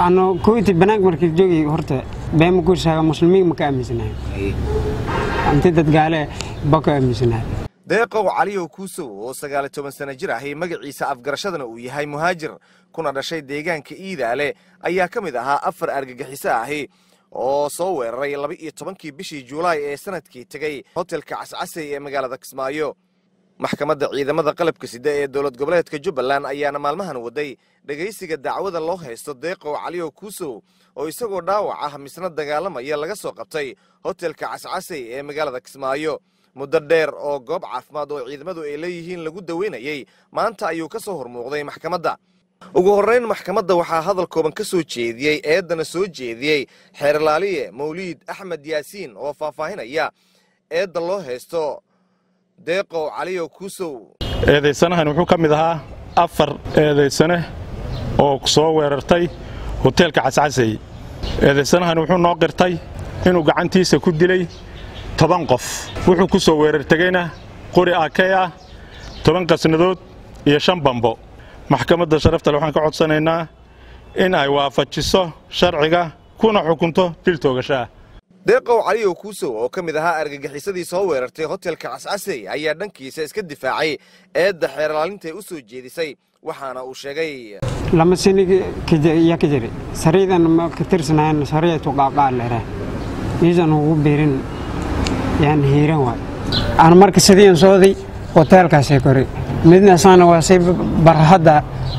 ano koyti banaanka markii joogay horta beema ku shaaga muslimiin ma ka aaminsanahay inti dad gaale ba ka aaminsanahay deeqow caliyow kuusow oo sagaali toban sana jir ahi magaciisa afgarashadana uu yahay muhaajir kuna dhashay deegaanka iidaale ayaa ka mid ahaa afar argagixiso ahi oo soo weeraray laba iyo tobankii bishii juulaay ee sanadkii tegey hotelka cascasey ee magaalada kismaayo maxkamadda ciidamada qalabka sida ee dowlad goboleedka jubbaland ayaana maalmahan waday dhegaysiga dacwada loo haysto deeqow caliyow kuusow oo isagoo dhaawac ah misna dagaalamaya laga soo qabtay hotelka cascasey ee magaalada kismaayo muddo dheer oo goob caafimaad oo ciidamadu ay leeyihiin lagu daweynayey maanta ayuu ka soo hormuuqday maxkamadda ugu horrayn maxkamadda waxaa hadal kooban ka soo jeediyey eeddana soo jeediyey xeerlaaliye mawliid axmed yaasiin oo faahfaahinaya eedda loo haysto deeqow caliyow kuusow eedaysanahan wuxuu ka mid ahaa afar eedaysane oo soo weerartay hoteelka cascasey eedaysanahan wuxuu noo qirtay inuu gacantiisa ku dilay toban qof wuxuu ku soo weerar tegeyna qori akey ah toban qasnadood iyo shan bambo maxkamadda sharaftale waxaan ka codsanaynaa in ay waafajiso sharciga kuna xukunto dil toogashaah deeqow caliyow kuusow oo ka mid ahaa argagixisadii soo weerartay hotelka cascasey ayaa dhankiisa iska difaacay eedda xeerlaalintae u soo jeedisay waxaana uu sheegay lama sanigi yaa ka jiri sariidan ma ka tirsanayn sariyatu qaaqaa lera miisan ugu biirin yaan hiiran waay aan marka sidiian sooday hoteelkaasay kori midna saana waa si barhadda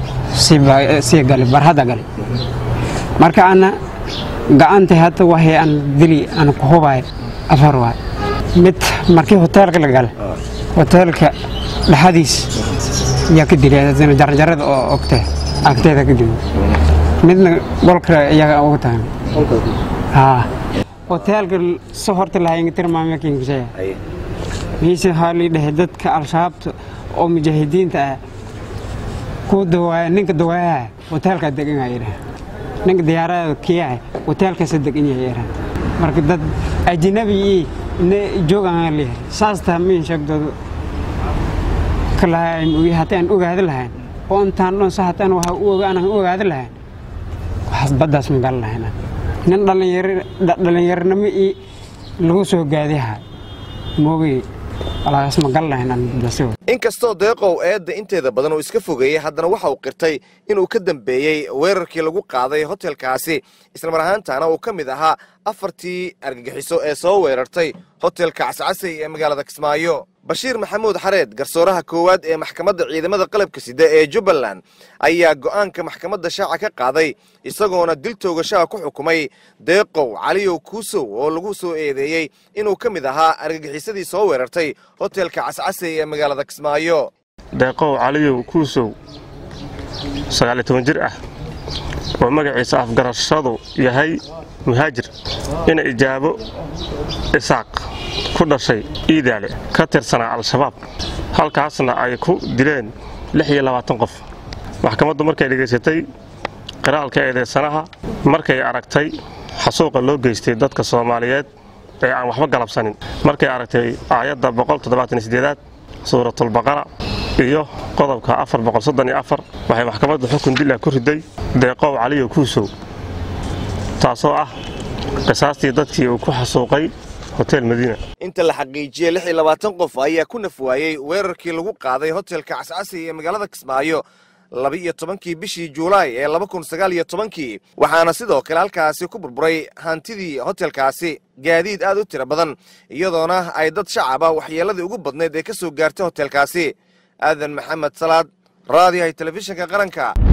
sii gali barhadda gali marka ana gacantay hadda waxay aan dili aan ku hubay afar waay mid markii hoteelka la gala hoteelka dhexadiis yaa ka dilay jarjarada oo ogtee agteeda ka dili midna golka iyaga ugu tagan haa hoteelka so horta lahayngatirmaamakinkisaya miise haalii dhahay dadka al-shabaabta oo mujaahidiinta ah ku dawaaya ninka dawaayaha hoteelkaa degan yahay dhaha ninka diyaarada kiyaha hoteelkaasa degan yahay dhaha marka dad ajnabi ii ne joogaan leeyahay saas taa miin sheegdoodu ka lahaa haddii aan ogaadi lahayn oo intaan dhan sa haddaan waxa u ogaanaan ogaadi lahayn waxaas baddaas ma galan lahayn nin dhallinyaronimo ii lagu soo gaadiha moogay walaagaas ma galan lahayn aan baddaasi inkastoo deeqow eedda inteeda badan uu iska fogeeyey haddana waxa uu qirtay inuu ka dambeeyey weerarkii lagu qaaday hotelkaasi islamar ahaantaana uu ka mid ahaa afartii argagixiso ee soo weerartay hotelka cascasey ee magaalada kismaayo bashiir maxamuud xareed garsooraha koowaad ee maxkamadda ciidamada qalabka sida ee jubbaland ayaa go'aanka maxkamadda shaaca ka qaaday isagoona dil toogashaha ku xukumay deeqow caliyow kuusow oo lagu soo eedeeyey inuu ka mid ahaa argagixisadii soo weerartay hotelka cascasey ee magaalada kismaayo deeqow caliyow kuusow sagaaliyo toban jir ah oo magaciisa afgarashadu yahay muhaajir ina ijaabo isaaq ku dhashay iidaale ka tirsanaa al-shabaab halkaasna ay ku dileen lix iyo labaatan qof maxkamaddu markay dhegaysatay qiraalka eedeysanaha markay aragtay xasuuqa loo geystay dadka soomaaliyeed ee aan waxba galabsanin markay aragtay aayadda boqoltoddobaataniyo suuratulbaqara iyo qodobka afar boqolsoddoniyo afar waxay maxkamaddu xukun dil ah ku riday deeqow caliyo kuusow taasoo ah qisaastii dadkii uu ku xasuuqay hotel madiina inta la xaqiijiyey lix iyo labaatan qof ayaa ku naf waayey weerarkii lagu qaaday hotelka cascasey ee magaalada kismaayo laba iyo tobankii bishii juulaay ee laba kun sagaal iyo tobankii waxaana sidoo kale halkaasi ku burburay hantidii hotelkaasi gaadiid aad u tiro badan iyadoona ay dad shacaba waxyeelladii ugu badnayd ee ka soo gaartay hotelkaasi aadan maxamed salaad raadiyahay telefishinka qaranka